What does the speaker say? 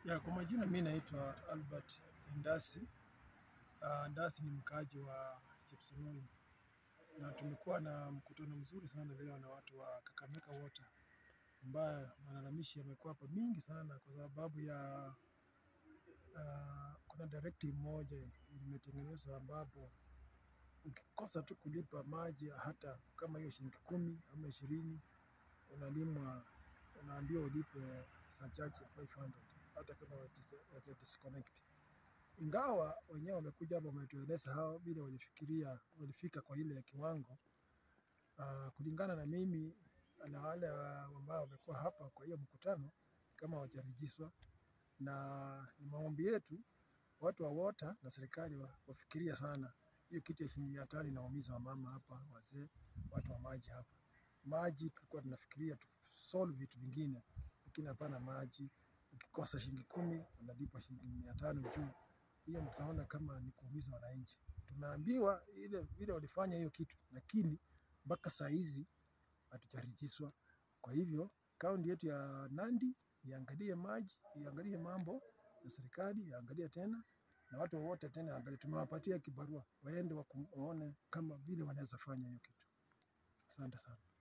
Ya, kwa majina mi naitwa Albert Ndasi. Uh, Ndasi ni mkaaji wa Chepsonoi na tumekuwa na mkutano mzuri sana leo na watu wa Kakamega Water ambayo malalamishi yamekuwa hapa mingi sana kwa sababu ya uh, kuna directive moja imetengenezwa ambapo ukikosa tu kulipa maji hata kama hiyo shilingi kumi ama ishirini unalimwa unaambiwa ulipe surcharge ya 500 hata kama waja disconnect. Ingawa wenyewe wamekuja hapa wametueleza hao vile walifikiria walifika kwa ile ya kiwango uh, kulingana na mimi na wale ambao wamekuwa hapa kwa hiyo mkutano kama hawajarejishwa, na ni maombi yetu watu wa water na serikali wa- wafikiria sana hiyo kitu ya shilingi mia tano inaumiza wamama hapa, wazee, watu wa maji hapa. Maji tulikuwa tunafikiria tu solve vitu vingine, lakini hapana maji. Ukikosa shilingi kumi unalipa shilingi mia tano juu. Hiyo tunaona kama ni kuumiza wananchi. Tumeambiwa ile vile walifanya hiyo kitu, lakini mpaka saa hizi hatujarejeshwa. Kwa hivyo kaunti yetu ya Nandi iangalie maji, iangalie mambo na serikali iangalie tena na watu wote tena angalie. Tumewapatia kibarua waende waku- waone kama vile wanaweza fanya hiyo kitu. Asante sana.